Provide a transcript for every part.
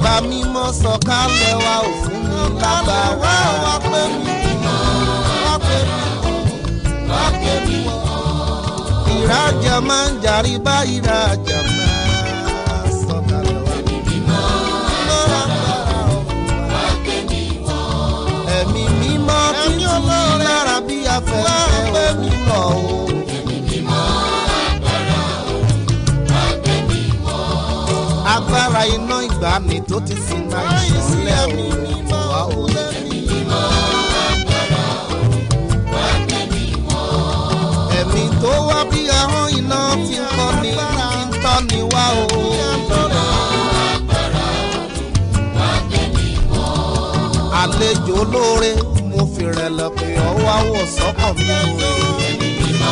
bàbá mímọ́ sọ̀kalẹ̀ wa ò fún mi lágbára. wá pé mi mímọ́ wá pé mi wá pé mi wọ́. ìrajà máa ń jàrí bá ìrajà máa sọ̀kalẹ̀ wá. mímọ́ lágbára ọ̀run wa. ẹ̀mí mímọ́ títí lára bí afẹ́fẹ́ òun lọ o. agbára iná ìgbàanì tó ti sin náà ìṣọ̀lẹ̀ òun wá o. ẹ̀mí tó wá bí ahọ́n iná ti ń kọ́ ni ti ń tọ́ ni wá o. àlejò olóore mo fi rẹ̀lẹ̀ pé ọwọ́ àwọ̀ sọ́kàn mi o.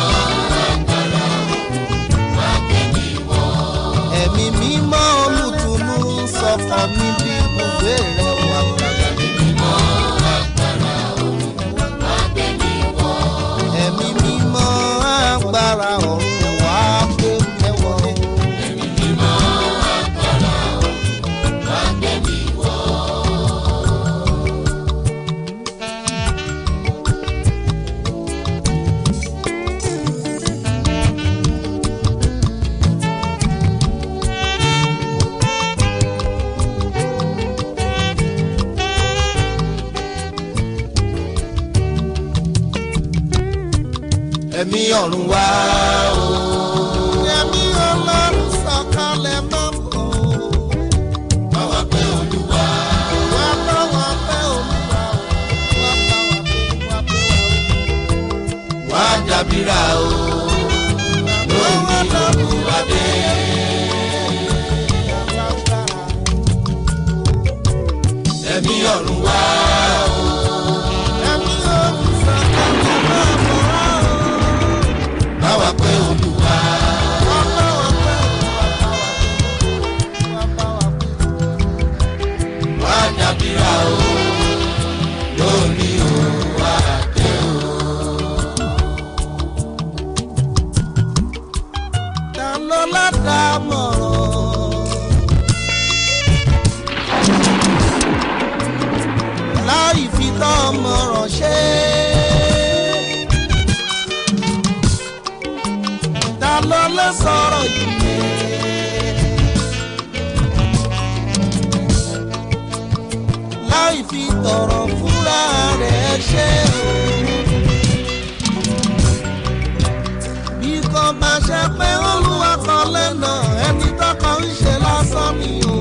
ẹ̀mí mímọ́ olùtùnú sọ̀kan mi bí ibùgbé rẹ̀ wà gbàgbà. ẹ̀mí mímọ́ agbára ọ̀run wá gbé mẹ́wọ́. ẹ̀mí ọ̀run wá o. ẹ̀mí ọlọ́run sọ̀kalẹ̀ máa ń bọ̀. báwa pé olúwa. wá báwa pé olúwa. wá báwa pé wá pé wá. wá dàbíra o. lónìí olúwa dé. ẹ̀mí ọ̀run wá o. ẹ̀mí ọ̀run sọ̀kalẹ̀ máa ń bọ̀ báwa pé olúwa. wá dàbíra o lórí òwà dé o. ta ló ládàámọ̀ràn láì fi tọ́ ọmọràn ṣe ta ló lè sọ̀rọ̀ yìí. láì fi tọrọ fúnra rẹ̀ ṣe o. bí kò bá ṣe pé olúwa kan lẹ́nà ẹni tọkọ ń ṣe lásán ni o.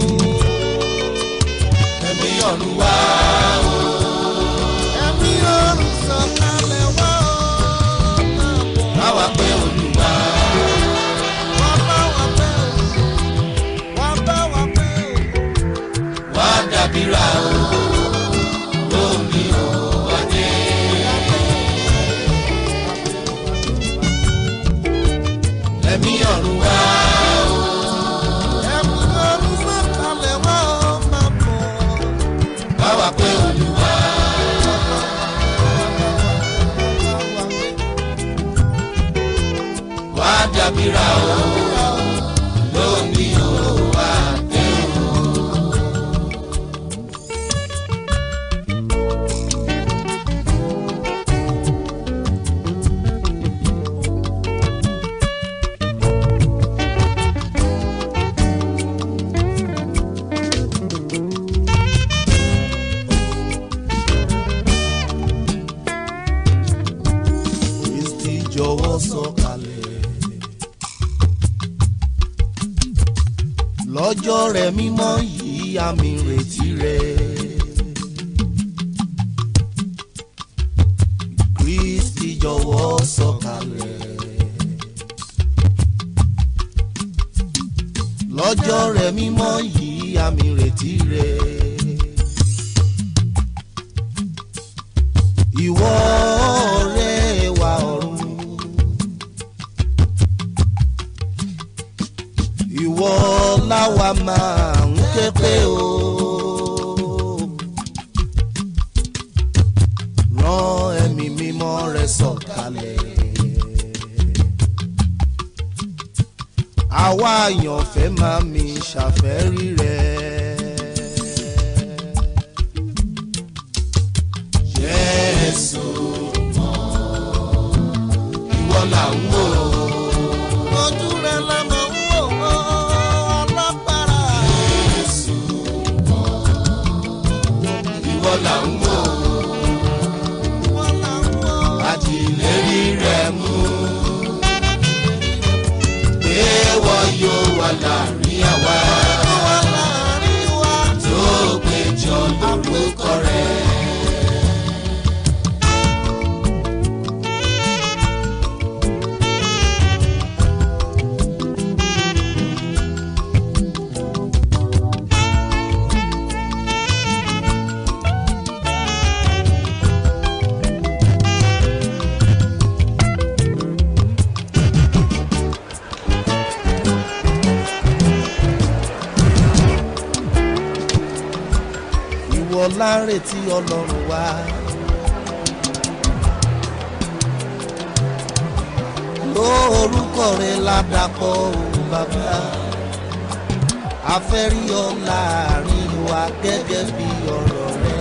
ẹ̀mí ọ̀run wá o. ẹ̀mí ọ̀run sọ̀kalẹ̀ wá o. báwa pé olúwa. wá bá wa pé o. wá bá wa pé o. wá dàbíra o. lómi ò wá dé. ẹ̀mí ọ̀run wá o. ẹ̀mí ọ̀run sọ̀kalẹ̀ wá o máa bọ̀. báwa pé olúwa. wá dàbíra o. lómi ò wá dé o. Kristi jọ̀wọ́ sọ̀kalẹ̀. lọ́jọ́ rẹ̀ mímọ́ yìí àmì ìrètí rẹ̀. Kristi jọ̀wọ́ sọ̀kalẹ̀. lọ́jọ́ rẹ̀ mímọ́ yìí àmì ìrètí rẹ̀. ìwọ ọ̀rẹ́ wa ọ̀run. ìwọ láwa máa ń ké pé o. rán ẹ̀mí mímọ́ rẹ sọ̀kalẹ̀. àwa àyànfẹ́ máa mi ṣàfẹ́rí rẹ̀. Jésù mọ́ ìwọ là ń wò ojú rẹ lọmọ ń wò ó alágbára. Jésù mọ́ ìwọ là ń wò wọ́n là ń wò ó. àti ìlérí rẹ̀ mú pé wọ́n yóò wà láàrin àwa wọ́n láàrin wa. tó péjọ lórúkọ rẹ̀. ìwọ láre tí ọlọ́run wá. lórúkọ rẹ ládàpọ̀ òun bàbá afẹ́rí ọ láàrin wa gẹ́gẹ́ bí ọ̀rọ̀ rẹ.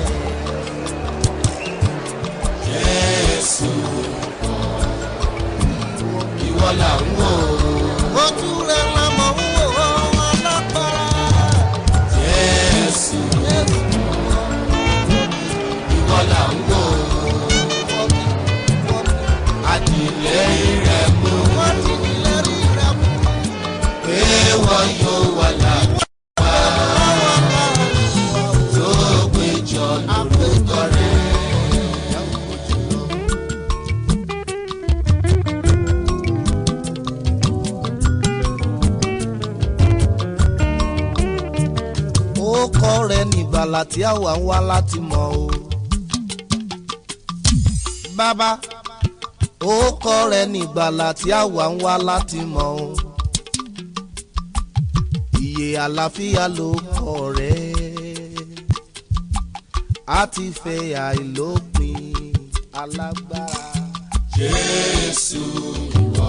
Jésù ìwọ là ń wò ojú rẹ lámọ̀ ń wò ó alágbára. Jésù ìwọ là ń wò àtìlẹ́yìn rẹ̀ mú wọ́n ti nílẹ̀ rí rẹ mú. pé wọ́n yóò wà láàrin tó péjọ lórúkọ rẹ̀. ó kọ́ rẹ nígbàlà tí àwa ń wá láti mọ̀ o. bàbá ó kọ́ rẹ nígbàlà tí àwa ń wá láti mọ̀ o. ìyè àlàáfíà ló kọ́ rẹ. a ti fẹ́ àìlópin alágbára. Jésù ìwọ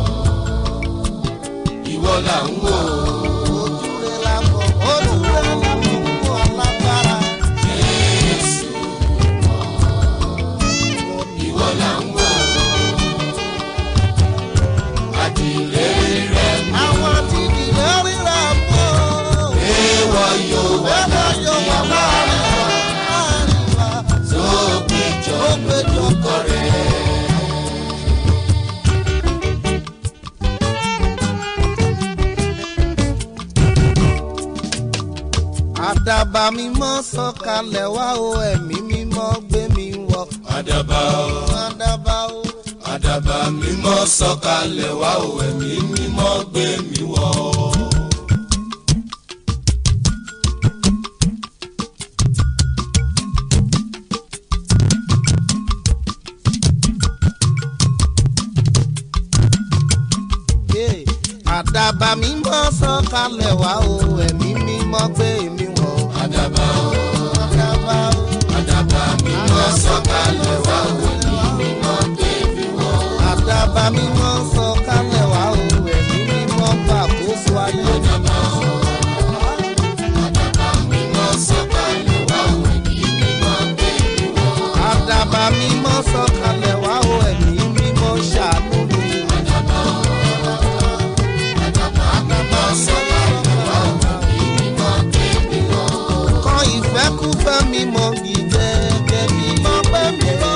ìwọ là ń wò ojú rẹ lámọ̀ ojú rẹ lámọ̀ ń wọ alágbára. Jésù ìwọ là ń wò àtìlẹ́yìn rẹ̀ mú àwọn àti ìdílé rírà mọ́. pé wọ́n yóò wà Bẹ́ẹ̀ yóò wà láàrin wa, láàrin wa. tó péjọ Ó péjọ lórúkọ rẹ̀. àdàbà mímọ́ sọ̀kalẹ̀ wá o ẹ̀mí mímọ́ gbé mi wọ̀. àdàbà o àdàbà o àdàbà mímọ́ sọ̀kalẹ̀ wá o ẹ̀mí mímọ́ gbé mi wọ̀. Yeah. àdàbà mímọ́ sọ̀kalẹ̀ wá o ẹ̀mí mímọ́ gbé mi wọ̀. àdàbà o àdàbà o àdàbà mímọ́ sọ̀kalẹ̀ wá o ẹ̀mí mímọ́ gbé mi wọ̀. àdàbà mímọ́ sọ̀kalẹ̀ wá o ẹ̀mí mímọ́ gbàkóso ayé. àdàbà o àdàbà mímọ́ sọ̀kalẹ̀ wá o ẹ̀mí mímọ́ gbé mi wọ̀. àdàbà mímọ́ sọ̀kalẹ̀ wá o ẹ̀mí mímọ́ ṣàánú mi. àdàbà o àdàbà mímọ́ sọ̀kalẹ̀ wá o ẹ̀mí mímọ́ gbé mi wọ̀. kọ́ ìfẹ́kúfẹ́ mi mọ gígẹ́ kẹ́bí mọ́ pẹ́ mi lọ.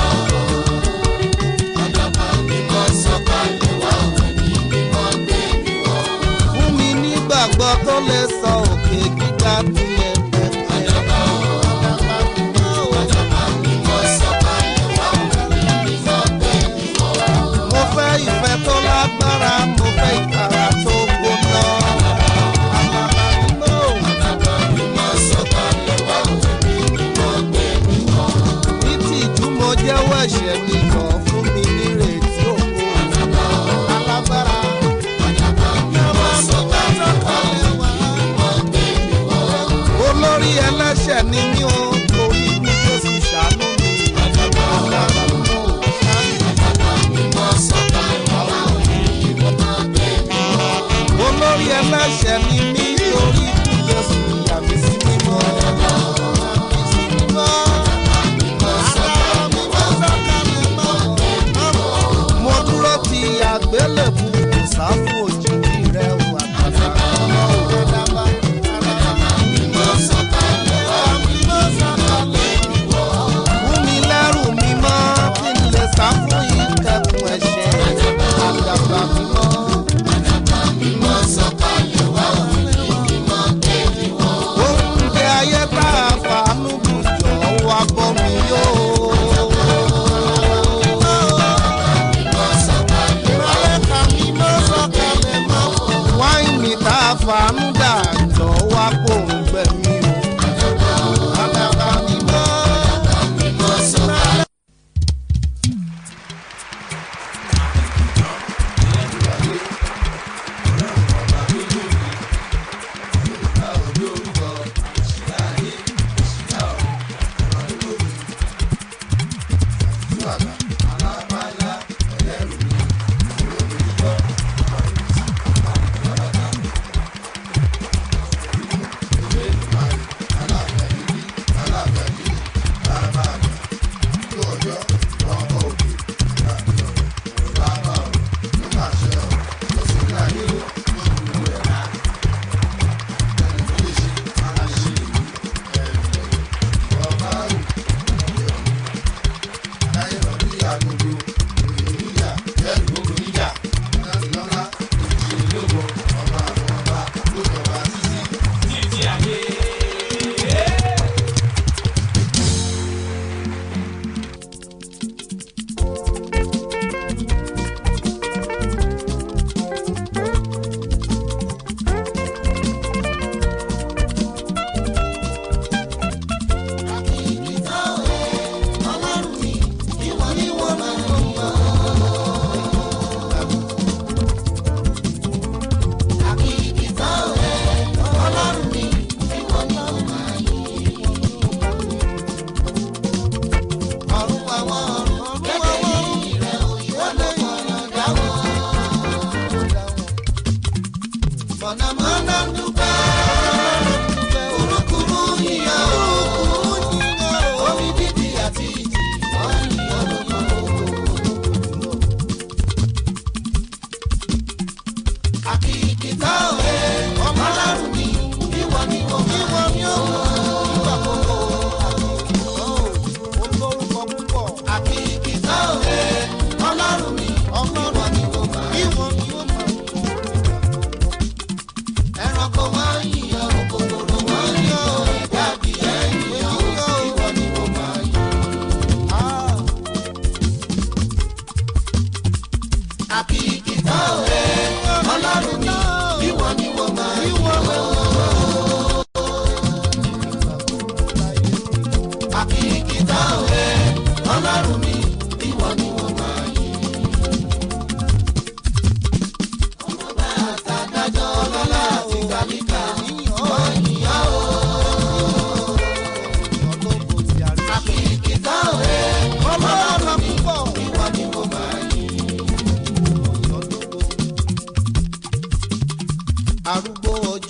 àdàbà mímọ́ sọ̀kalẹ̀ wá o ẹ̀mí mímọ́ gbé mi wọ̀. fún mi nígbàgbọ́ tó lè sọ òkè gíga tilẹ̀ pẹ̀pẹ̀. àdàbà o àdàbà mímọ́ sọ̀kalẹ̀ wá o ẹ̀mí mímọ́ gbé mi wọ̀. mo fẹ́ ìfẹ́ tó lágbára mo fẹ́ ìtara tó gbóná. àdàbà mímọ́ o. àdàbà mímọ́ sọ̀kalẹ̀ wá o ẹ̀mí mímọ́ gbé mi wọ̀. ní tìjú mo jẹ́wọ́ ẹ̀ṣẹ̀ mi kàn fún mi nírètí òkú. àdàbà o alágbára. àdàbà mímọ́ sọ̀kalẹ̀ wá o ẹ̀mí mímọ́ gbé mi wọ̀. olórí ẹlẹ́ṣẹ̀ ni mí o torí bí jésù ṣàánú mi. àdàbà o àdàbà mímọ́ o. àdàbà mímọ́ sọ̀kalẹ̀ wá o ẹ̀mí mímọ́ gbé mi wọ̀. olórí ẹlẹ́ṣẹ̀ ni mí torí bí jésù yà mí sí mímọ́. Yà mí sí mímọ́. mímọ́ sọ̀kalẹ̀ wá o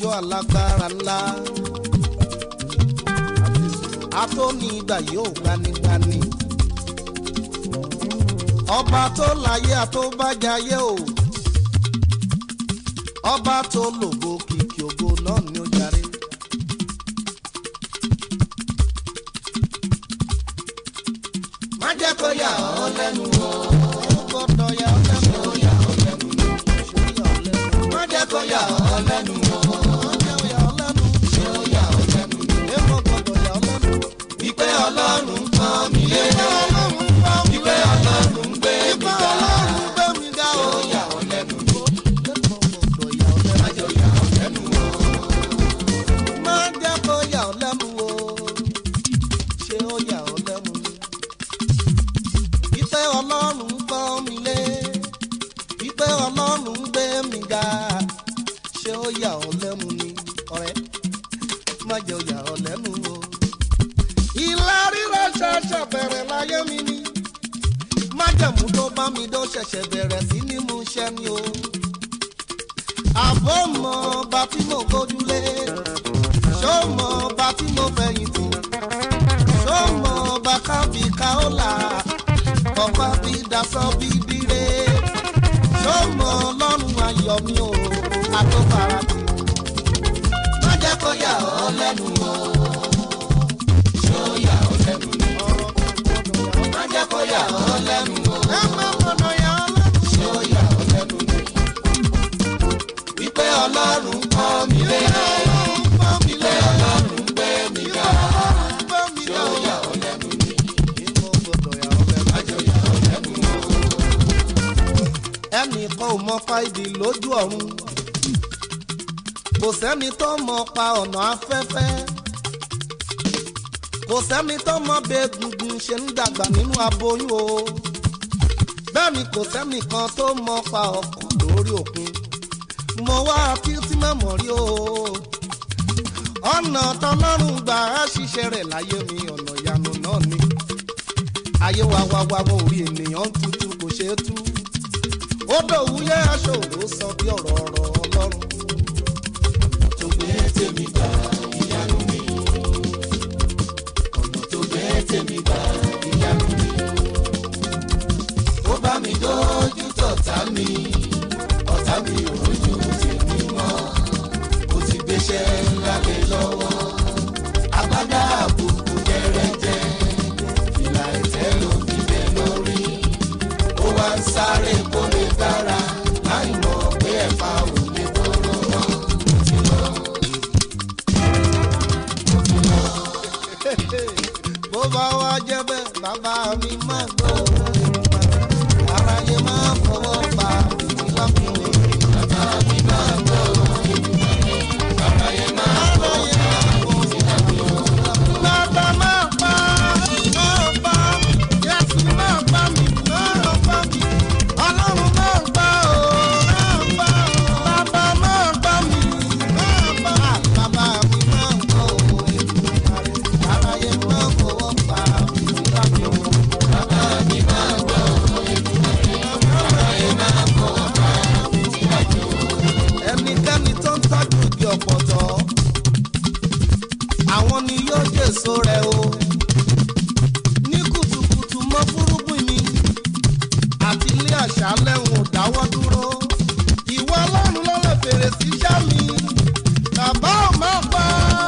ọjọ́ alágbára ńlá atóni ìgbà yóò gbanigbani ọba tó láyé àtọ́bàjáyé o ọba tó lògo kìkì ògo náà ni ó jàre. má jẹ́ kó yà ọ́ lẹ́nu o. ó gbọ́dọ̀ yà ọ́ lẹ́nu o. yà ọ́ lẹ́nu o. ṣó yà ọ́ lẹ́nu má jẹ́ kó yà ọ́ lẹ́nu o. o. ó jẹ́ yà ọ́ lẹ́nu ṣé ó yà ọ́ lẹ́nu o. èèmọ̀ gbọ́dọ̀ yà ọ́ lẹ́nu. wípé ọlọ́run pọ́n mi lé. ọlọ́run bá mi wípé ọlọ́run gbé mi ìgbà ga. ọlọ́run gbé mi ga ṣé o. ó yà ọ́ lẹ́nu o. gbọ́dọ̀ yà ọ́ lẹ́nu. má jẹ́ ó yà ọ́ lẹ́nu o. má jẹ́ kó yà ọ́ lẹ́nu o ṣé ó yà ọ́ lẹ́nu ìfẹ́ ọlọ́run gbọ́ mi lé ìfẹ́ ọlọ́run gbé mi ga ṣé ó yà ọ́ lẹ́nu ni ọ̀rẹ́ má jẹ́ ó yà ọ́ lẹ́nu o. ìlà rírọ̀ ṣẹ̀ṣẹ̀ bẹ̀rẹ̀ láyé mi ni májẹ̀mú tó bá mi dó ṣẹ̀ṣẹ̀ bẹ̀rẹ̀ sí ní mú ṣẹ́ mi o àbọ̀ mọ bá tí mo gbójúlé ṣó mọ bá tí mo fẹ̀yìntì ṣó mọ bá kábí káólà kọ́pá bí dasọ́ bí dire ṣó mọ lọ́rùn ayọ̀ mi o àtọ́farati. má jẹ́ kó yà ọ́ lẹ́nu o. ṣé ó yà ọ́ lẹ́nu o. má jẹ́ kó yà ọ́ lẹ́nu o. ẹ má mọ̀nà yà ọ́ lẹ́nu. ṣé ó yà ọ́ lẹ́nu o. wípé ọlọ́run pọ́n mi lé. ọlọ́run gbọ́ mi wípé lé ọlọ́run gbé mi ga. ọlọ́run gbọ́ mi ṣé lé ó o. yà ọ́ lẹ́nu o. ìmọ̀ gbọ́dọ̀ yà ọ́ lẹ́nu. má jẹ́ ó yà ọ́ lẹ́nu o. ẹnìkan ò mọ fáìdì lójú ọ̀run kò sẹ́ni tó mọ pa ọ̀nà afẹ́fẹ́ kò sẹ́ni tó mọ bẹ́ẹ̀ gungun ṣe ń dàgbà nínú aboyún o bẹ́ẹ̀ ni kò sẹ́ni kan tó mọ pa ọkọ̀ lórí òkun mo wá kí tí mẹ́mọ̀ rí o ọ̀nà tọlọ́run gbà á ṣiṣẹ́ rẹ̀ láyé mi ọ̀nà ìyanu náà ni ayé wa wá wá wọ orí ènìyàn ń tutù kò ṣeé tú ó dòwúyẹ́ aṣọ òru sọ bí ọ̀rọ̀ ọ̀rọ̀ ọlọ́run. tó gbé tèmi gbà ìyanu mi. ọ̀nà tó gbé tèmi gbà ìyanu mi. ó bá mi dójú tọ̀tá mi. ọ̀tá mi ò rojú tèmi mọ́. ó ti gbéṣẹ́ ńlá lé lọ́wọ́. agbádá àbùkù jẹrẹjẹ. fìlà ẹ̀tẹ́ ló fi bẹ́ lórí. ó wá ń sáré kó lè dára. láì mọ̀ pé ẹ̀fà ò lè tóró mọ́. ó ti lọ. bó bá wá jẹ́ bẹ́ẹ̀ bàbá mi máa gbọ́ aráyé máa fọwọ́ pa èmi lákùnrin. bàbá mi máa gbọ́ aráyé máa fọwọ́ pa èmi lákùnrin. bàbá máa pa máa pa Jésù máa pa mi máa pa mi ọlọ́run máa pa ó máa pa ó bàbá máa pa mi máa pa bàbá mi máa gbọ́ èmi aráyé máa fọwọ́ pa èmi lákùnrin. bàbá mi máa gbọ́ aráyé máa fọwọ́ pa èmi lákùnrin. ẹnikẹ́ni tó ń tọ́jú igi ọ̀pọ̀tọ́ àwọn ni yóò jèso rẹ̀ o ní kùtùkùtù mọ́ fúrúgbìn mi àti ilé àṣálẹ̀ ń ò dáwọ́ dúró ìwọ ọlọ́run ló lè fèrè sí iṣẹ́ mi bàbá ò má pa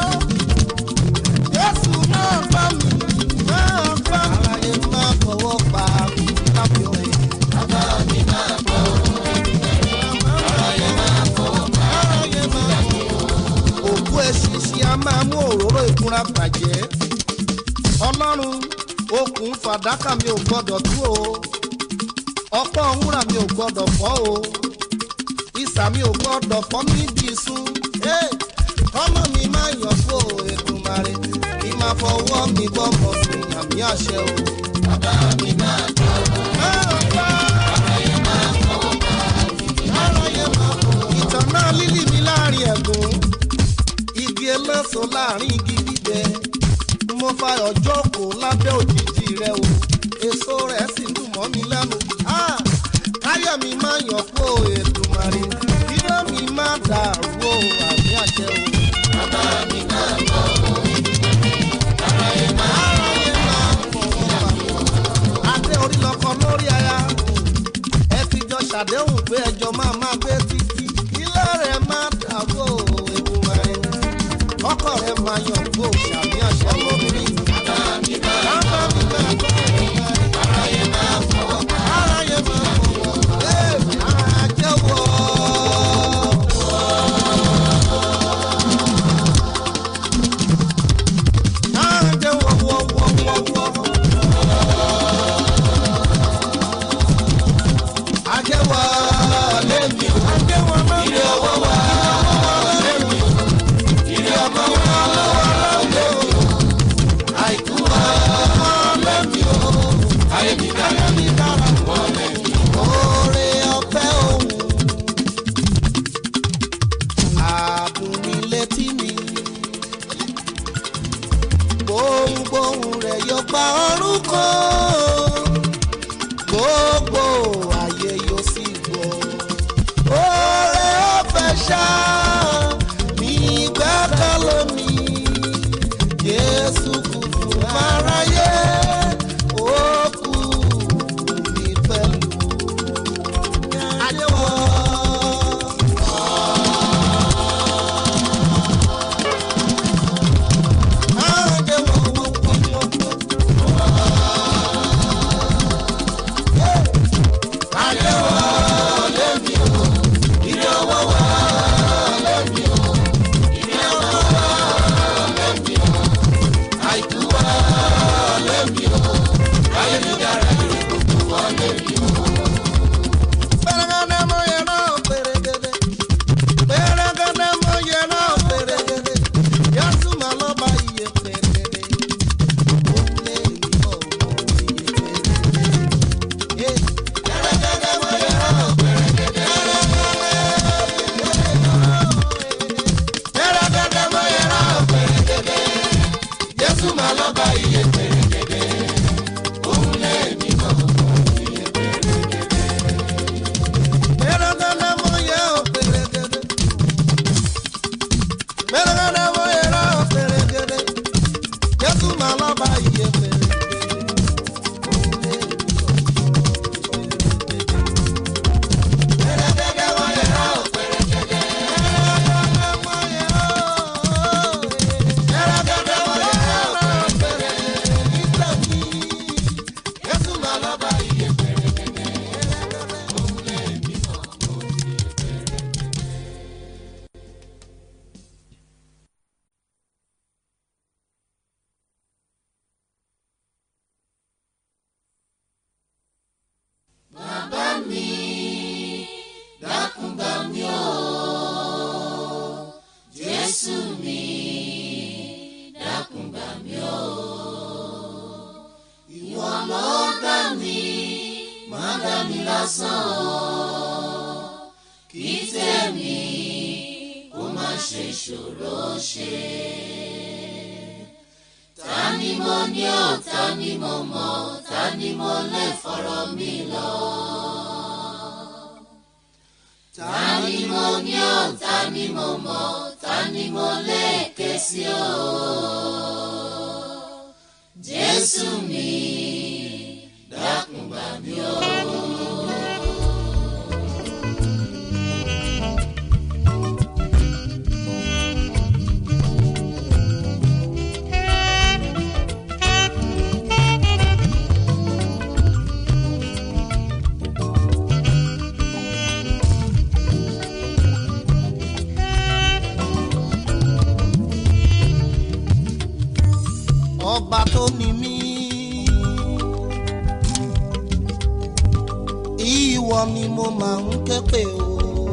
jésù máa pa mi máa pa mi. aráyé máa fọwọ́ pa mi lábẹ́ òye. bàbá mi máa bọ̀ aráyé máa fọwọ́ pa aráyé máa bọ̀. òkú eṣinṣin a máa mú òróró ìkunra bàjẹ́ ọlọ́run okùn fàdákà mi ò gbọ́dọ̀ tú o ọ̀pọ̀ wúrà mi ò gbọ́dọ̀ fọ́ o ìsà mi ò gbọ́dọ̀ fọ́ níbi ìsun ọmọ mi máa yàn fún o Èdùmàrè kí máa fọwọ́ mi bọ́mọ̀ sí àmì àṣẹ o. bàbá mi máa gbọ́ aráyé máa fọwọ́ bá aráyé máa fọwọ́. ìtàn náà lílì mi láàrin ẹ̀gún igi eléso láàrin igi gbígbẹ mo fa ọjọ́ kò lábẹ́ òjijì rẹ o èso rẹ̀ sì dùn mọ́ mi lẹ́nu. Ah! káyọ̀ mi máa yàn fún Èdùmàrè kí ló mi máa dàrú o àmì àṣẹ. àṣẹ o. bàbá mi máa bọ̀ aráyé máa fọwọ́ bá mi. adé orí lọkọ lórí aya ẹ ti jọ ṣàdéhùn pé ẹjọ́ máa máa gbé títí ilé rẹ̀ máa dàgbò ewu rẹ̀ ọkọ rẹ̀ máa yàn gbò ṣàmì àṣẹ lórí. bàbá mi máa bàbá mi máa bọ̀ aráyé máa fọwọ́ bá aráyé máa fọwọ́ ẹ̀ àjẹwọ́. Àjẹwọ́ lẹ́mi o àjẹwọ́ máa ń ilé ọwọ́ wa lẹ́mi o ilé ọmọ wa lẹ́mi o àìkú wa lẹ́mi o ayé mi dára mi dára wọ́n lẹ́mi o. Oore ọ̀fẹ́ òun àdùn ní létí mi. Gbohùngbohùn rẹ̀ yóò gba orúkọ. Gbogbo ayé yóò sì gbọ́. Oore ọ̀fẹ́ ṣá ní gbẹ́kẹ̀lé mi. Jésù kù fún aráyé. Ó kù fún mi pẹ̀lú. Adéwọ̀. Jésù máa lọ bá iye pèrègèdè, òun lẹ́ẹ̀mí mọ̀ iye pèrègèdè. Pèrègèdè wọ́n yẹ rà ó pèrègèdè. Pèrègèdè wọ́n yẹ rà ó pèrègèdè. Jésù máa lọ bá iye pèrègèdè, òun lẹ́ẹ̀mí mọ̀ iye pèrègèdè. Bàbá mi, dákun gbà mí o. Jésù mi, dákun gbà mí o. Ìwọ ló dá mi, má dá mi lásán o. Kí tèmi kó má ṣe ṣòro ṣe. Ta ni mo ní ò ta ni mo mọ̀ ta ni mo lè fọ̀rọ̀ mi lọ. Ta ni mo ní ò ta ni mo mọ̀ ta ni mo lè ké sí o. Jésù mi dákun gbà mí o. ọba tó ní mí. ìwọ ni mo máa ń ké pè o.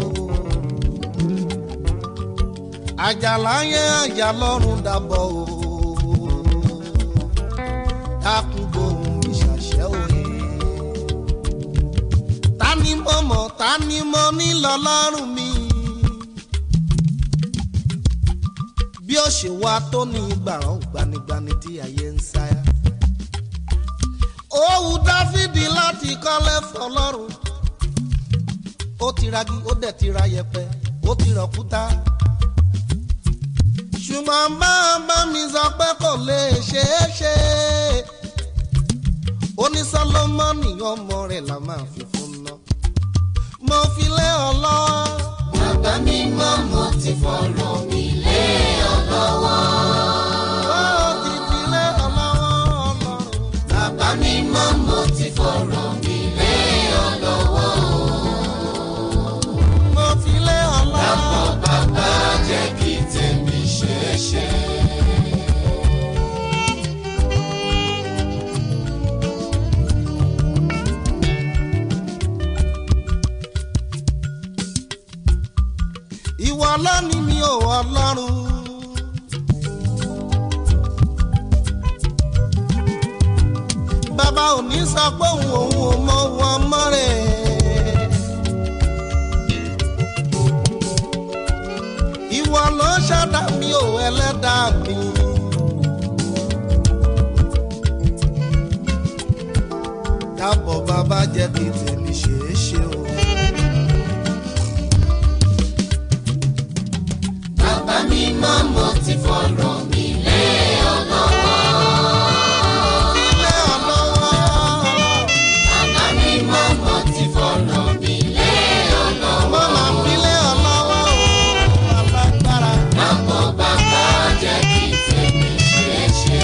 àjàlá yẹn àjà lọ́rùn dàbọ̀ o. dákun gbóhùn mi ṣàṣẹ òye. ta ni mo mọ̀ ta ni mo ní lọ́lọ́run mi. bí ó ṣe wá tó ní gbàrán gbanigbani tí ayé ń sáyà. ó wù dáfídì láti kọ́lé fọlọ́run. ó ti ragi ó dẹ̀ ti ra yẹpẹ ó ti rọ̀kúta. ṣùgbọ́n bá bá mi sọ pé kò lè ṣeé ṣe ó ní sọlọ́mọ́nì ọmọ rẹ̀ la máa fi fún ná mo fi lé ọ lọ. bàbá mi mọ́ mo ti fọ̀rọ̀ mi lé ọ lọ́wọ́. ó ti fi lé ọ lọ́wọ́ ọlọ́run. bàbá mi mọ́ mo ti fọ̀rọ̀ mi lé ọ lọ́wọ́. mo fi lé ọ lọ. Dàpọ̀ bàbá jẹ́ kí tèmi ṣeé ṣe. ìwọ lónìí mi ò ọlọ́run. bàbá ò ní sọ pé òun òun ò mọ òun ọmọ rẹ̀. ìwọ ló ṣẹ̀dá mi ò ẹlẹ́dàá mi. dábọ̀ bàbá jẹ́ kí tèmi ṣeé ṣe o. Bàbá mi mọ́ mo ti fọ̀rọ̀ mi lé ọ lọ́wọ́. ilé ọlọ́wọ́. Bàbá mi mọ́ mo ti fọ̀rọ̀ mi lé ọ lọ́wọ́. Mama file ọlọ́wọ́ o, alágbára. Dàpọ̀ bàbá jẹ́ kí tèmi ṣeé ṣe.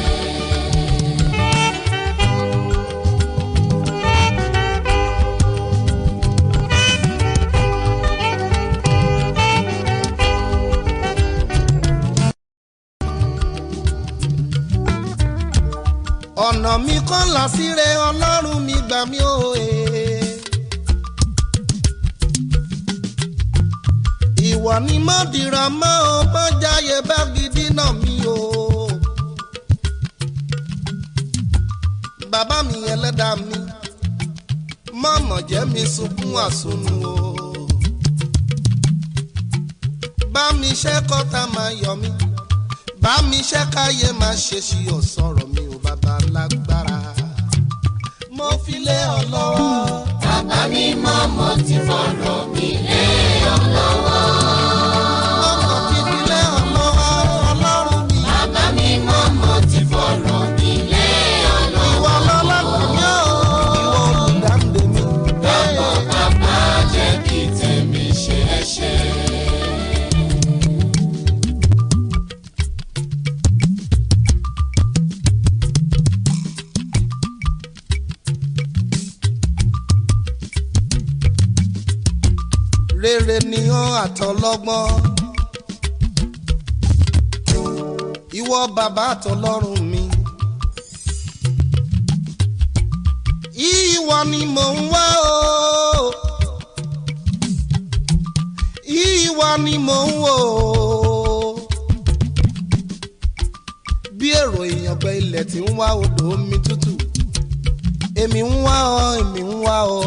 Ọ̀nà mi kọ́ là síre ọlọ́run mi gbà mí o. eh. Ìwọ ni mo dìrọ̀ mọ́ o, mo jáyé bá gidi náà mi o. Bàbá mi ẹlẹ́dàá mi, mọ̀mọ̀ jẹ́ mi sunkún àsunù o. Bá mi ṣẹ́ kọ́ta máa yọ mí bá mi ṣe káyé máa ṣe sí ọ̀sọ̀rọ̀ mi ò bàbá lágbára. mo fi lé ọ lọ́wọ́. Bàbá mi mọ́ mo ti fọ̀rọ̀ mi lé ọ lọ́wọ́. ọmọ ti fi lé ọ lọ́wọ́ ọlọ́run mi. Bàbá mi mọ́ mo ti fọ̀rọ̀ mi lé ọ lọ́wọ́. ìwọ lọ́lọ́kùn mi ò ìwọ olùdáǹdè mi. Dàpọ̀ bàbá jẹ́ kí tèmi ṣeé ṣe. rere ni ọ́ àtọlọ́gbọ́n. ìwọ bàbá àtọlọ́run mi. ìwọ ni mò ń wá o. ìwọ ni mò ń wò o. bí èrò ìyàngbẹ ilẹ̀ tí ń wá odò omi tútù. èmi ń wá ọ èmi ń wá ọ.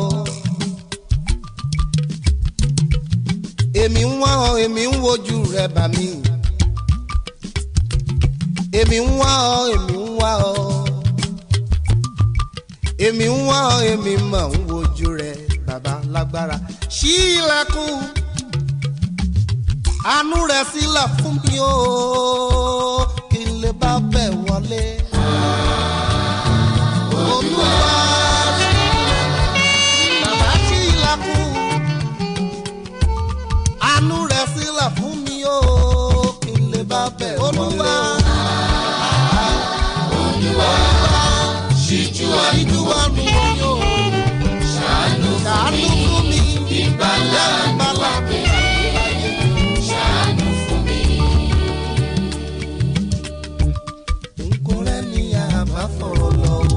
èmi ń wá ọ èmi ń wojú rẹ bà mí èmi ń wá ọ èmi ń wá ọ èmi ń wá ọ èmi mọ̀ ń wojú rẹ bàbá lágbára ṣí ilẹ̀kùn àánú rẹ sílẹ̀ fún mi o kí n lè bá bẹ̀ wọlé olúwa bàbá ṣí ilẹ̀kùn àánú rẹ̀ sílẹ̀ fún mi o kí n lè bá bẹ̀ olúwa. Ṣíjú ìjú wa mi o àánú ṣàánú fún mi ìgbàlà ìgbàlà mi láyé. ṣàánú fún mi. nkó rẹ ní àbá fọ̀rọ̀ lọ o.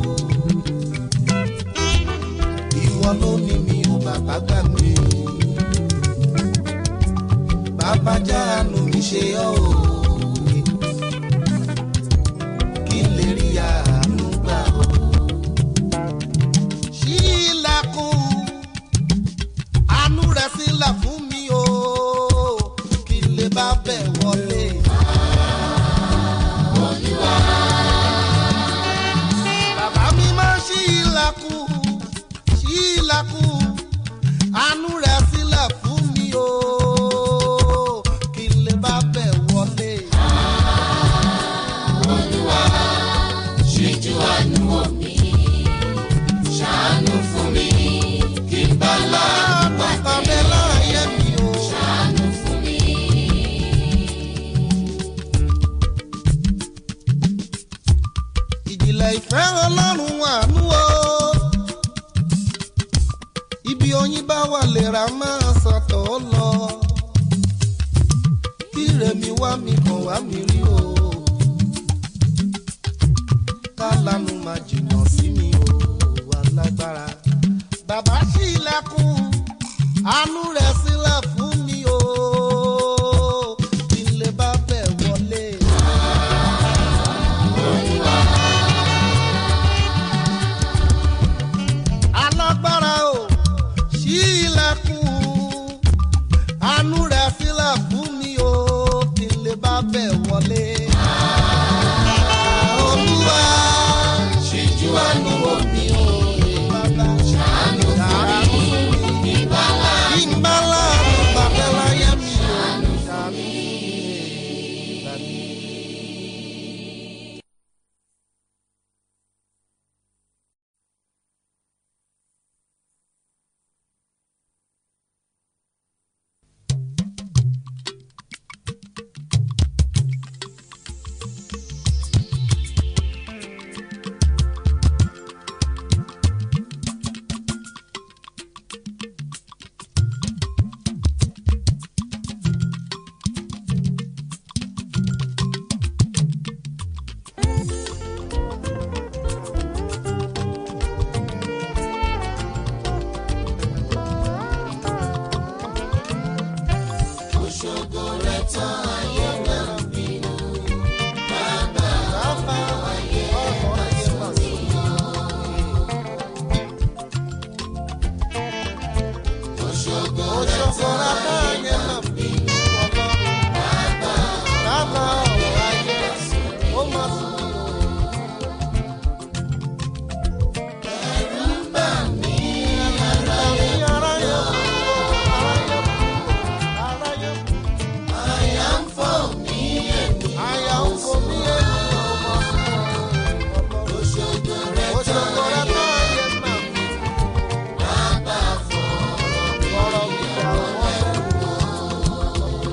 ìwọ ló ní mi ò bàbá gbà mí. bàbá jáàánú mi ṣe ọ́ o. kí n lè rí àánú gbà o. ṣí ilẹ̀kùn àánú rẹ̀ sílẹ̀ fún mi o. kí n lè bá bẹ̀ wọlé. Bàbá mi máa ṣí ilẹ̀kùn, ṣí ilẹ̀kùn, àánú rẹ̀ sílẹ̀ fún mi o, kí n lè bá bẹ̀ wọlé. mi rí o kálánù máa jìnnà sí mi o alágbára bàbá ṣí ilẹ̀kùn àánú rẹ̀ sílẹ̀ fún mi o kí n lè bá bẹ̀ wọlé. alágbára o ṣí ilẹ̀kùn àánú rẹ̀ sílẹ̀ fún mi o kí n lè bá bẹ̀ wọlé. olúwa ṣíjú àánú wò mí o bàbá ṣàánú fún mi ìbálá kí n bá láàánú bàbá láyé mi o ṣàánú fún mi. òṣogbo rẹ̀ tán ayé náà bínú Bàbá ayé ọ̀rọ̀ ayé mà sí o. òṣogbo rẹ̀ Òṣogbo tán rẹ̀ tán ayé mà bínú ọlọ́run. Bàbá ọ̀rọ̀ ayé ó mà sí o. ẹ̀rù ń bà mí Àmì aráyé kú o, aráyé kú o, aráyé kú. àyà ń fọ́ mí ẹ̀mí Àyà ń fò mí ènìyàn ó mà sí o. òṣogbo rẹ̀ tán Òṣogbo rẹ̀ tán ayé mà bínú. bàbá fọ̀rọ̀ mi Ọ̀rọ̀ mi dà wọ́n lẹ́nu o.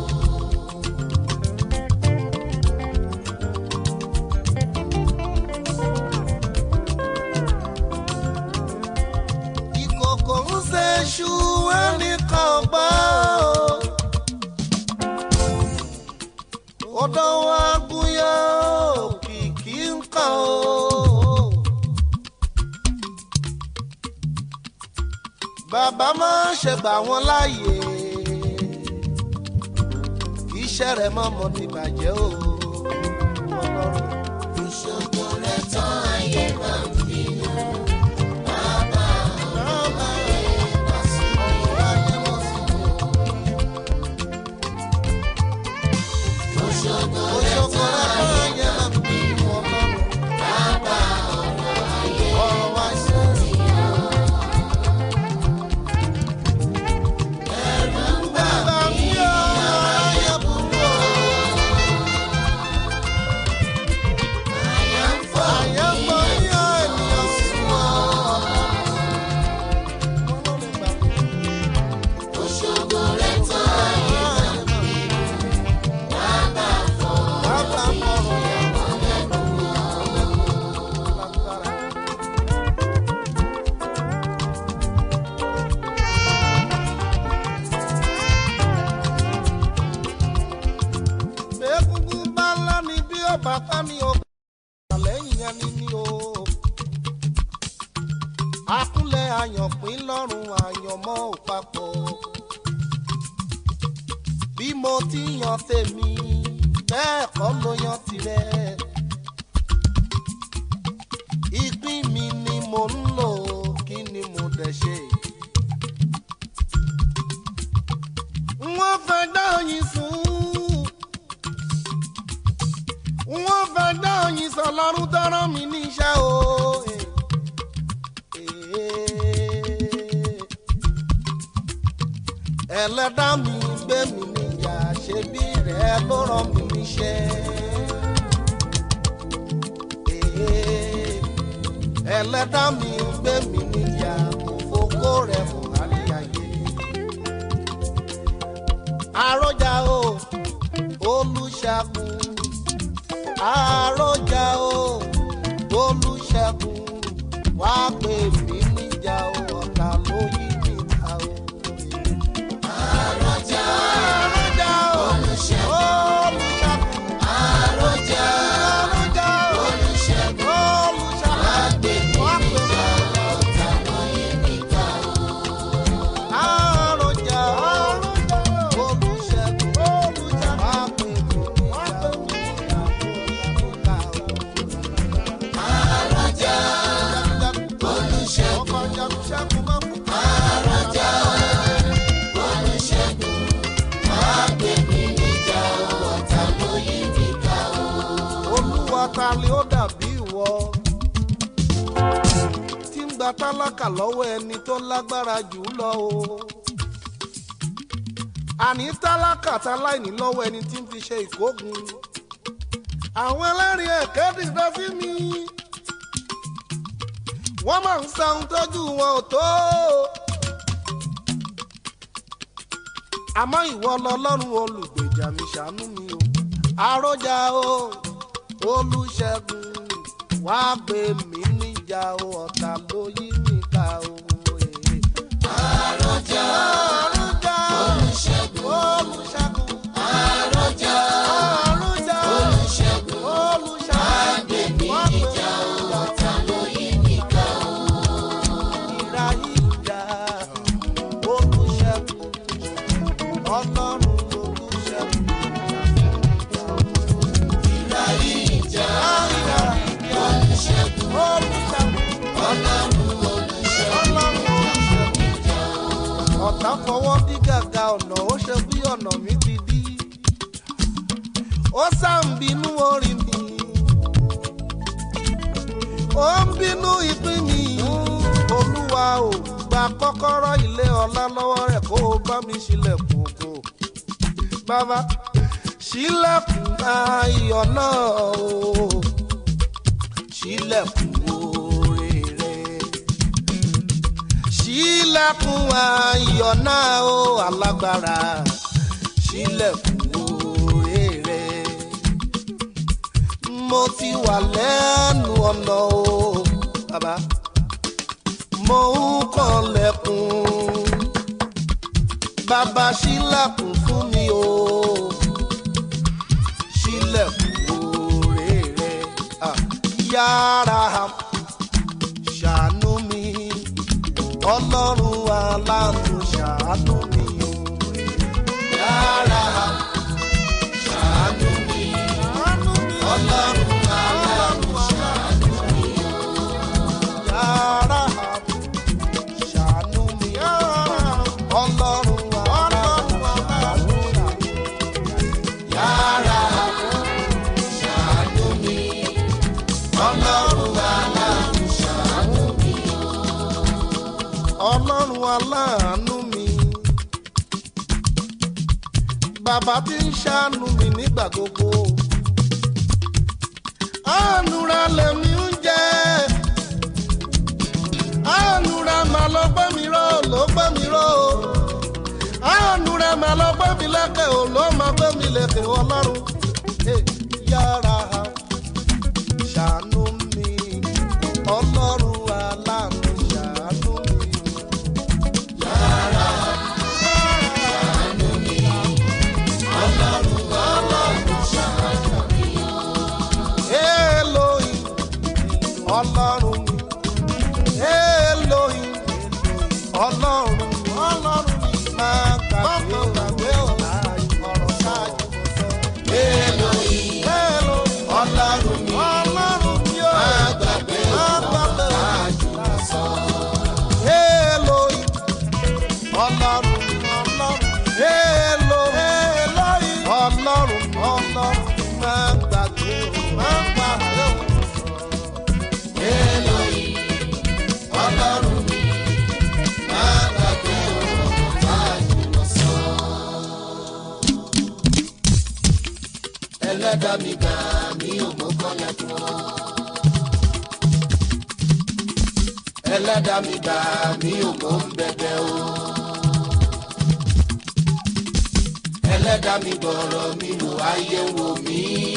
ìkòkò ń ṣe ṣú ẹnìkan gbọ́ ọ̀dọ̀ wa gúnyán òkìkí ń kàn ó. bàbá máa ń ṣe gbà wọ́n láàyè kì í ṣe rẹ̀ mọ́mọ́ ti bàjẹ́ o. Ọlọ́run. òṣogbo rẹ̀ tán ayé náà bínú Bàbá ọ̀rọ̀ ayé mọ̀ sí mi o. òṣogbo rẹ̀ Òṣogbo tán rẹ̀ tán ayé mà bínú Ọlọ́run. bàbá ọ̀rọ̀ ayé Ọ̀rọ̀ wa ṣe é. ẹ̀rù ń bà Bàbá mi ò ayé burú o. àyà ń fọ́ Ayé pọ̀ ní ènìyàn sùn ọ́. òṣogbo rẹ̀ tán ayé bàbá fọ̀rọ̀ Bàbá mọ̀rọ̀ yàwó lẹ́nu lágbára. Egungun bá ńlá ni bí ọba ká ní o. Àlẹ́yìn ẹni ní o. Akúnlẹ̀ àyànpín lọ́rùn àyànmọ́ ò papọ̀. Bí mo ti yan tèmi, bẹ́ẹ̀ kọ́ ló yan tirẹ̀. Ìpín mi ni mo ń lò, kí ni mo dẹ̀ ṣe? Wọ́n fẹ́ dá oyin sùn wọ́n fẹ́ dá oyin sọ lọ́rùn tọ́rọ mi níṣẹ́ o. ẹlẹ́dá mi gbé mi níjà ṣe bí rẹ̀ ló rán mi níṣẹ́. ẹlẹ́dá mi gbé mi níjà kò fokó rẹ̀ fún àríyáyé. àròjà o olùṣàkùn àròjà o olùṣègùn wá pè mí níjà o ọ̀tá ló yí mi ta o. àròjà àròjà o olùṣègùn olùṣègùn tálákà lọ́wọ́ ẹni tó lágbára jù ú lọ o. àní tálákà táláìní lọ́wọ́ ẹni tí ń fi ṣe ìkógun. àwọn ẹlẹ́rìí ẹ̀kẹ́ dìde sí mi. wọ́n máa ń sa ohun tójú wọn ò tó. àmọ́ ìwọ lọ́lọ́run olùgbèjà mi ṣàánú mi o. àròjà o olùṣègùn wá gbé mi níjà o ọ̀tá ló yí mi ká o. àròjà àròjà olùṣègùn olùṣègùn àròjà àròjà olùṣègùn olùṣègùn àgbèmí wá gbé mi níjà ọ̀tá ló yí mi ká o. ìrà ìjà olùṣègùn ọlọ́run olùṣègùn. ìrà ìjà ìrà ìjà olùṣègùn olùṣègùn. ọlọ́run olùṣègùn ọ̀tá fọwọ́ dí gàgà ọ̀nà ó ṣe bí ọ̀nà mi ti dí ó sá ń bínú orí mi ó ń bínú ìpín mi olúwa ò gba kọ́kọ́rọ́ ilé ọlá lọ́wọ́ rẹ̀ kó o bá mi ṣílẹ̀kùn ògo bàbá ṣílẹ̀kùn ayọ̀ náà o ṣílẹ̀kùn oore rẹ̀ ṣílẹ̀kùn ayọ̀ náà ó alágbára ṣílẹ̀kùn oore rẹ̀. mo ti wà lẹ́nu ọ̀nà o bàbá mo ń kànlẹ̀kùn bàbá ṣílẹ̀kùn fún mi o ṣílẹ̀kùn oore rẹ̀ Ah, yára ṣàánú mi ọlọ́run aláàánú ṣàánú mi o. yára ṣàánú mi ṣàánú mi ọlọ́run aláàánú ṣàánú mi yàrá ṣàánú mi ọlọ́run aláàánú ṣàánú mi. yára ṣàánú mi ọlọ́run aláàánú ṣàánú mi ọlọ́run aláàánú mi. bàbá tí ń ṣàánú mi nígbà gbogbo. àánú rẹ̀ lèmi ń jẹ́. àánú rẹ̀ máa lọ gbé mi ró ló gbé mi ró. àánú rẹ̀ máa lọ gbé mi lékè ò ló máa gbé mi lékè ọlọ́run. Eh, yára ṣàánú mi ọlọ́run aláàánú ṣàánú mi. yára ṣàánú mi ọlọ́run aláàánú ṣàánú mi Elohim ọlọ́run mi Elohim ọlọ́run mi ọlọ́run mi máa gbàgbé gbàgbé ọ̀rọ̀ ṣáájú mo sọ. Elohim Elohim ọlọ́run mi ọlọ́run mi ó má gbàgbé máa ọ̀rọ̀ gbàgbé ṣáájú mo sọ. Elohim ọlọ́run mi ọlọ́run mi Elohim ọlọ́run mi ọlọ́run mi máa gbàgbé máa gbàgbé ọ̀rọ̀. Elohim ọlọ́run mi má gbàgbé ọ̀rọ̀ ṣáájú mo sọ. ẹlẹ́dàá mi gbà mí ò mọ́ kọ́lá fún ọ. ẹlẹ́dàá mi gbà mí ò mọ́ ń bẹ̀bẹ̀ o. ẹlẹ́dàá mi gbọ́rọ̀ mi wò ayé wò mí.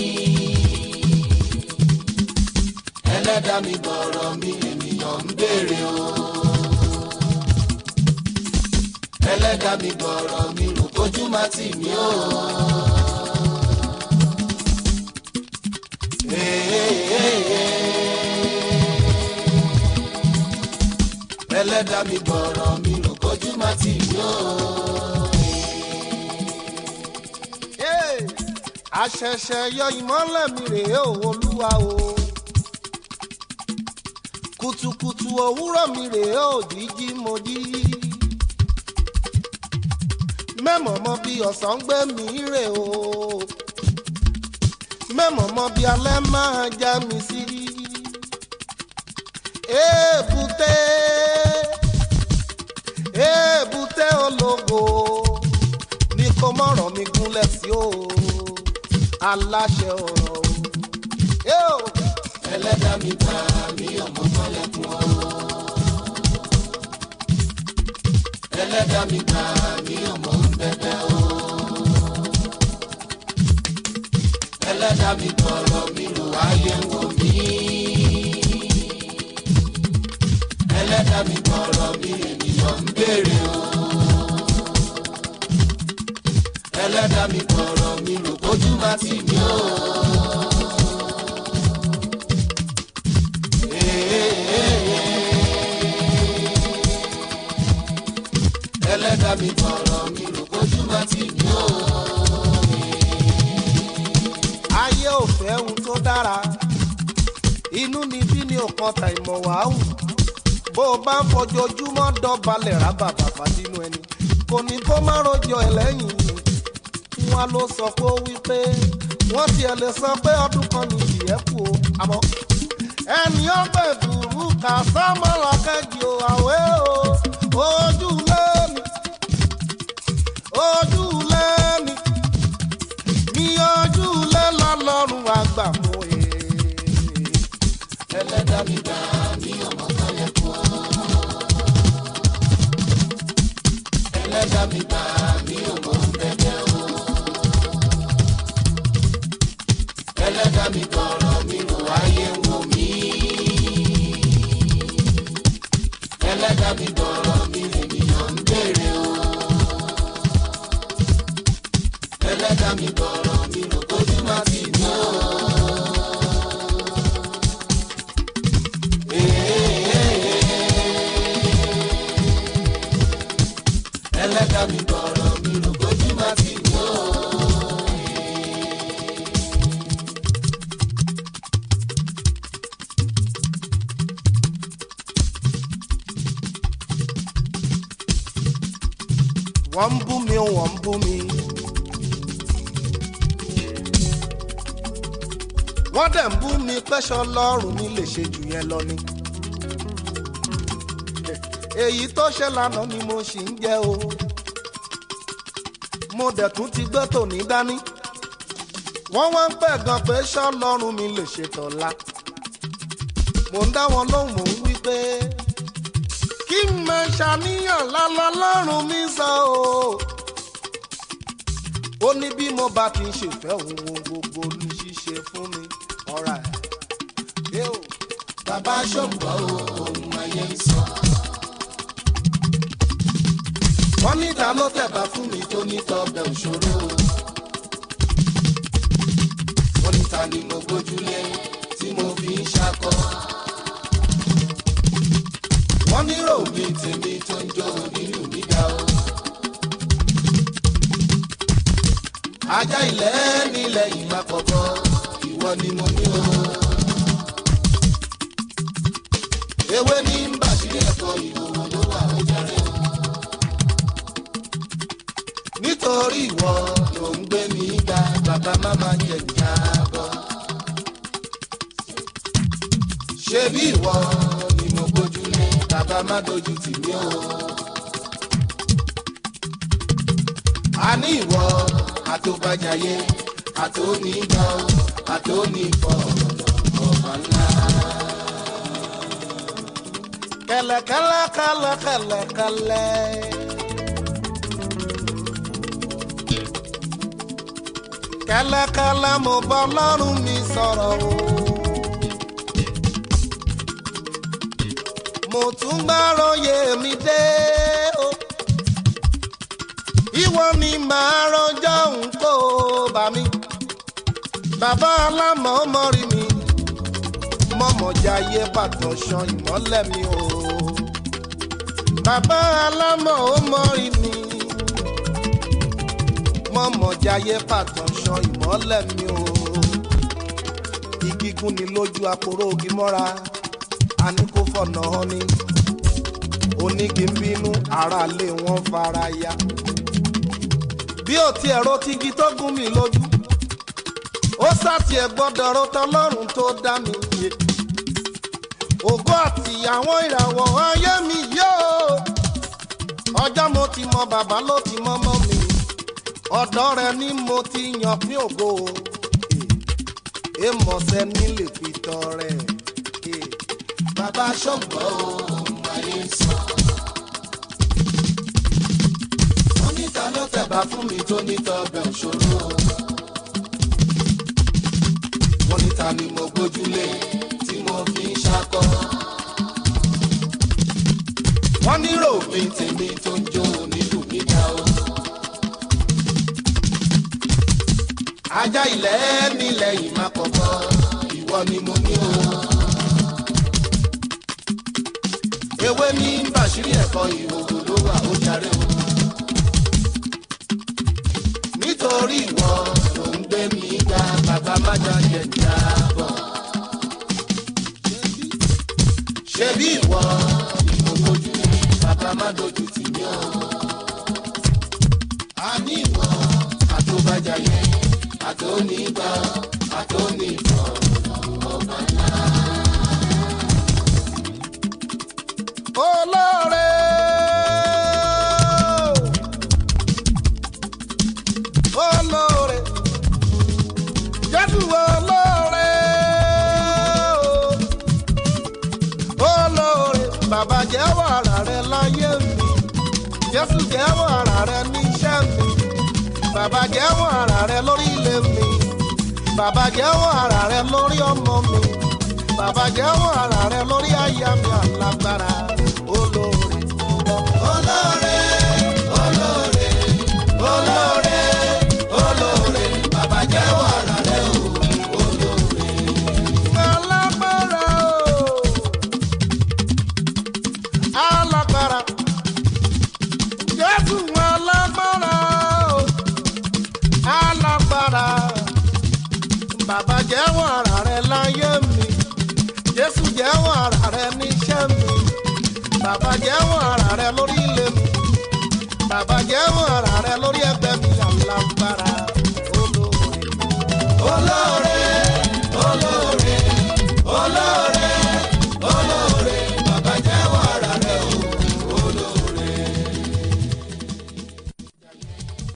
ẹlẹ́dàá mi gbọ́rọ̀ mi ènìyàn ń béèrè o. ẹlẹ́dàá mi gbọ́rọ̀ mi rò kójú má tì mí o. ẹlẹ́dàá mi gbọ́rọ̀ mi rò kójú má tì mí o. Hey, àṣẹ̀ṣẹ̀ yọ ìmọ́lẹ̀ mi rèé o olúwa o kùtùkùtù òwúrọ̀ mi rèé o jíjí mo jí mẹ́mọ̀ mọ bí ọ̀sán gbé mi rè o mẹ́mọ̀ mọ bí alẹ́ máa já mi sí èbúté èbúté ológo ní kó mọ̀rọ̀ mi gúnlẹ̀ sí o aláṣẹ ọ̀rọ̀ o. ẹlẹ́dà mi gbà mí ọmọ mọ́lẹ́kùn o. ẹlẹ́dà mi gbà mí ọmọ ń bẹ̀bẹ̀ o. ẹlẹ́dà mi gbọ́rọ̀ mi rò ayé ń wò mí. ẹlẹ́dà mi gbọ́rọ̀ mi ènìyàn ń béèrè o. ẹlẹ́dà mi gbọ́rọ̀ mi rò kójú má tì mí o. ẹlẹ́dà mi gbọ́rọ̀ mi rò kójú má tì mí o. ayé ò fẹ́ ohun tó dára inú ni bí ní ọ̀kan ta ìmọ̀ wàhù bó o bá ń fojoojúmọ́ dọ̀balẹ̀ rábà bàbá nínú ẹni kò ní kó má rojọ́ ẹ lẹ́yìn wọn ló sọ pé ó wí pé wọ́n tiẹ̀ lè sọ pé ọdún kan ní ìyẹ́ kù o àmọ́ ẹni ọgbẹ́ dùrú kà sámọ́lá kẹ́jì o àwẹ́ o ojú lẹ́mi ojú lẹ́mi ní ojú lẹ́ lọ́lọ́run àgbà mọ́ ẹ̀. ẹlẹ́dà mi gbà mí ọmọ mọ́lẹ́kùn o. ẹlẹ́dà mi gbà mí ọmọ ń bẹ̀bẹ̀ o. ẹlẹ́dà mi gbọ́rọ̀ mi rò ayé ń wò mí. ẹlẹ́dà mi gbọ́rọ̀ mi ènìyàn ń béèrè o. ẹlẹ́dà mi gbọ́rọ̀ mi rò kójú má tì mí o. ẹlẹ́dà mi gbọ́rọ̀ mi rò kójú má tì mí o. wọ́n ń bú mi wọ́n ń bú mi. wọ́n dẹ̀ ń bú mi pẹ́ṣọ lọ́rùn mi lè ṣe jù yẹn lọ ni. èyí tó ṣe lánàá ni mo ṣì ń jẹ́ o. mo dẹ̀ tún ti gbé tòní dání. wọ́n wá ń pẹ̀ gan pé ṣọ́ lọ́rùn mi lè ṣe tọ̀la. mo ń dá wọn lóhùn mò ń wí pé kí n máa ṣàníyàn lálọ́ lọ́rùn mi sọ o. ó ní bí mo bá ti ń ṣèfẹ́ òun ohun gbogbo ní ṣíṣe fún mi ọ̀rá ẹ̀. bàbá ṣòǹgbọ́ o ohun ayé ń sọ. wọ́n ní ta ló tẹ̀ tẹ̀bà fún mi tó ní tọbẹ̀ òṣòro. wọ́n ní ta ni mo gbójúlé tí mo fi ń ṣakọ. wọ́n ní ròmí tèmi tó ń jó nínú mi dá o. ajá ilẹ̀ nílẹ̀ ìgbà kọ̀ọ̀kan ìwọ ni mo ní o. ewé ní bàṣírí ẹ̀kọ́ ìhòòhò ló wà ó jẹrẹ o nítorí ìwọ ló ń gbé mi ga bàbá máma jẹ ìjábọ̀. ṣé bí ìwọ ni mo gbójúlé bàbá má dojú tì mí o. a ní ìwọ àtòbàjáyé àtònígbà àtònífọ̀ ọ̀bà ńlá. kẹlẹkẹlẹ kẹlẹkẹlẹ kẹlẹ. kẹlẹkẹlẹ mo bá ọlọ́run mi sọ̀rọ̀ o. mo tún gbàròyé mi dé o. ìwọ ni màá rọjọ́ nǹkó bá mi. bàbá alámọ̀ mọ́rí mi mọ̀mọ́jáyé bàtàn ṣan ìmọ́lẹ̀ mi o. bàbá alámọ̀ ó mọ́rí mi mọ̀mọ́jáyé bàtàn ṣan ìmọ́lẹ̀ mi o. igi gún ni lójú aporó ogi mọ́ra a ní kó fọ̀nà hàn ni. onígi ń bínú aráalé wọn fara ya. bí ò tiẹ̀ ro tigi tó gún mi lójú ó sàtì ẹ̀ gbọ́dọ̀ ro tọlọ́run tó dá mi yé ògo àti àwọn ìràwọ̀ ayé mi yóò ọjọ́ mo ti mọ bàbá ló ti mọ mọ́ mi ọ̀dọ́ rẹ ni mo ti yàn fún ògo èèmọ̀sẹ̀ ní lè fi tọrẹ. bàbá ṣọ́gbọ́ ohun ayé sọ. wọ́n níta ló tẹ̀bà fún mi tó nítọ́ ọbẹ̀ òṣòro. wọ́n níta ni mo gbójúlé tí mo fi ń ṣakọ. wọ́n nírò mi tèmi tó ń jó nílùú níta o. ajá ilẹ̀ nílẹ̀ yìí má kọ̀kọ́ ìwọ ni mo ní o. ewé ní bàṣírí ẹ̀kọ́ ìhòòhò ló wà ó jàre o. nítorí ìwọ ló ń gbé mi ga bàbá má jẹ jábọ̀. ṣebí ìwọ ni mo gbójú bàbá má dojú tì mí o. a ní ìwọ àtòbàjáyé àtònígbà àtòníbọ̀ ọba ńlá. olóore. olóore. jésù olóore. olóore. bàbá jẹ́wọ́ ara rẹ láyé mi. jésù jẹ́wọ́ ara rẹ níṣẹ́ mi. bàbá jẹ́wọ́ ara rẹ lórí ilé mi. bàbá jẹ́wọ́ ara rẹ lórí ọmọ mi. bàbá jẹ́wọ́ ara rẹ lórí aya mi alágbára olóore. olóore olóore olóore olóore bàbá jẹ́wọ́ ara rẹ o olóore. alágbára o alágbára jésù alágbára o alágbára bàbá jẹ́wọ́ ara rẹ láyé mi jésù jẹ́wọ́ ara rẹ níṣẹ́ mi bàbá jẹ́wọ́ ara rẹ lórí ilé mi bàbá jẹ́wọ́ ara rẹ lórí ẹgbẹ́.